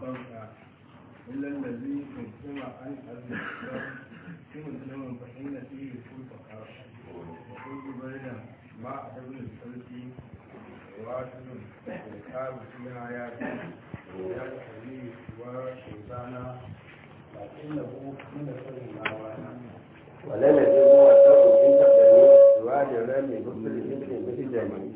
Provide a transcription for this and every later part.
الصرف إلا الذي قدم عن الإسلام في مسلم فإن فيه كل فقر وكل بين مع ابن الفلك واحد الكتاب فيها آيات آيات حديث وشيطانا لكنه من سر الأوان ولا نجد موثق إن تقدمي سواد الرمي بكل ابن بهجاني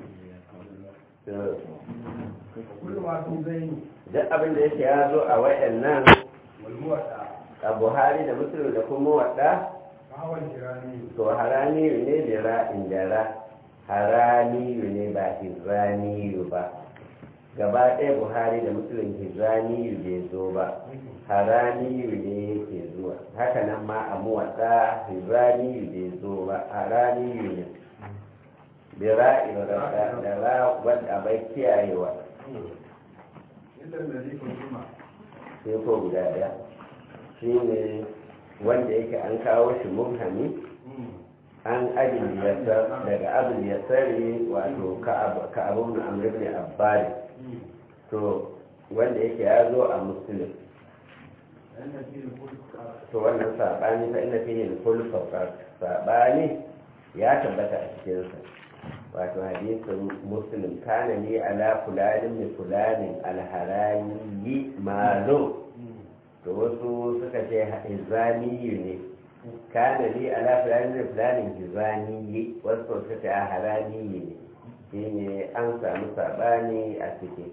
وكل ما في بين duk abin da yake ya zo a waɗannan والموتى a buhari da musulun da kuma waɗa فهو الجيراني to haraniyu ne da ra'in da ra haraniyu ne ba hizraniyu ba gaba ɗaya buhari da musulun hizraniyu bai zo ba haraniyu ne yake zuwa haka nan ma a muwaɗa hizraniyu bai zo ba haraniyu ne da ra'in da ra wadda bai kiyayewa إلا الذي قدم sai ko guda ɗaya shi ne wanda yake an kawo shi mubhami an abin yasar daga abin yasari wato ka abun amr ibn abbari to wanda yake ya zo a muslim لأن فيه كل فقر to wannan sabani fa inna fihi kullu faqat sabani ya tabbata a cikin sa wato hadisin muslim kana li ala fulanin min fulanin alharani malo to wasu suka ce hizaniyu ne kana li ala fulanin min fulanin hizaniyi wasu suka ce haraniyi ne shine an samu sabani a cikin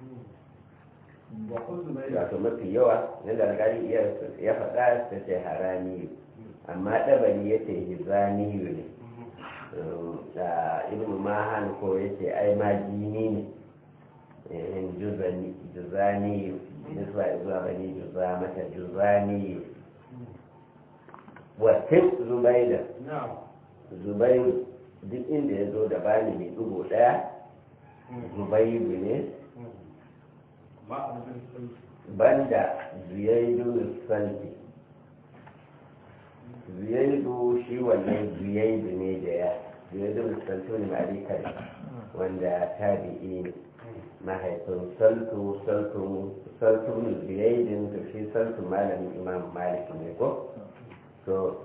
وخذ بين wato mafi yawa yadda alƙali iya ya faɗa ta ce haramiyu amma ɗabari ya ce hizaniyu ne da ibn mahan ko ya ce ai ma jini ne eh, juzani- juzaniyu nisba zuwa bani juza mata juzaniyu watin zubaida نعم zubairu duk inda ya zo da bani mai ɗigo ɗaya zubairu ne ما أبن الفلك banda zuyaidu santi zuyaidu shi wannan zuyaidu ne da ya zuyaidu santi wani ma'arikar wanda tabi'i ne mahaifin saltu saltu saltu zuyaidin to shi saltu malamin imam malik ne ko to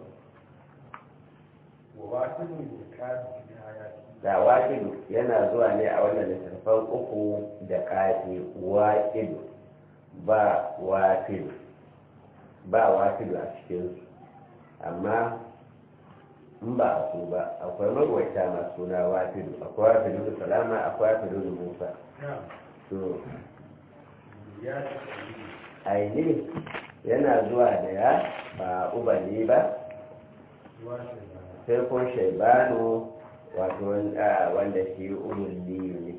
وواحد الكاد في آياته da waƙidu yana zuwa ne a wannan littattafan uku da ƙafi waƙidu ba waƙidu ba waƙidu a cikinsu amma in ba a su ba akwai magwaita masu suna waƙidu akwai waƙidu da salama akwai waƙidu da musa نعم to يا aini yana zuwa da ya ba ubali ba واحد sai ko shaibanu wato wanda wanda shi ululliyu ne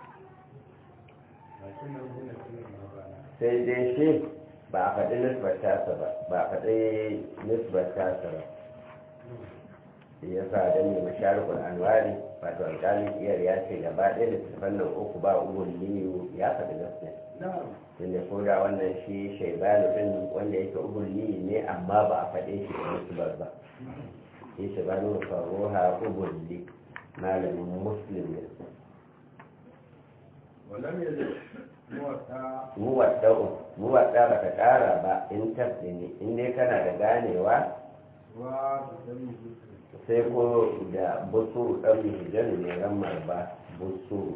لكنه هنا في المبانى sai dai shi ba a faɗi nisbar tasa ba ba a faɗi nisbar tasa ba shi ya sa da mai masharikul anwari wato alƙalin iyar ya ce gaba ɗaya da tafan nan uku ba ugun liyu ya faɗi gaskiya نعم tunda ko da wannan shi shaibanu ɗin wanda yake ugun liyu ne amma ba a faɗe shi da nisbar ba shi shaibanu faruha ugun li malamin muslim ne ولم يزل موتى muwadda'u muwadda ba ka ƙara ba in tabbi ne in dai kana da ganewa وبدم الذكر sai ko da busu ɗan hijan ne ramar ba busu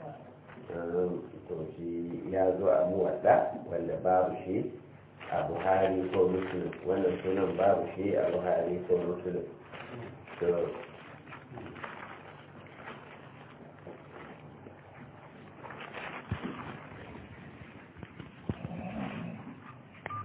to shi ya zo a muwadda wanda babu shi a buhari ko muslim wannan sunan babu shi a buhari ko muslim to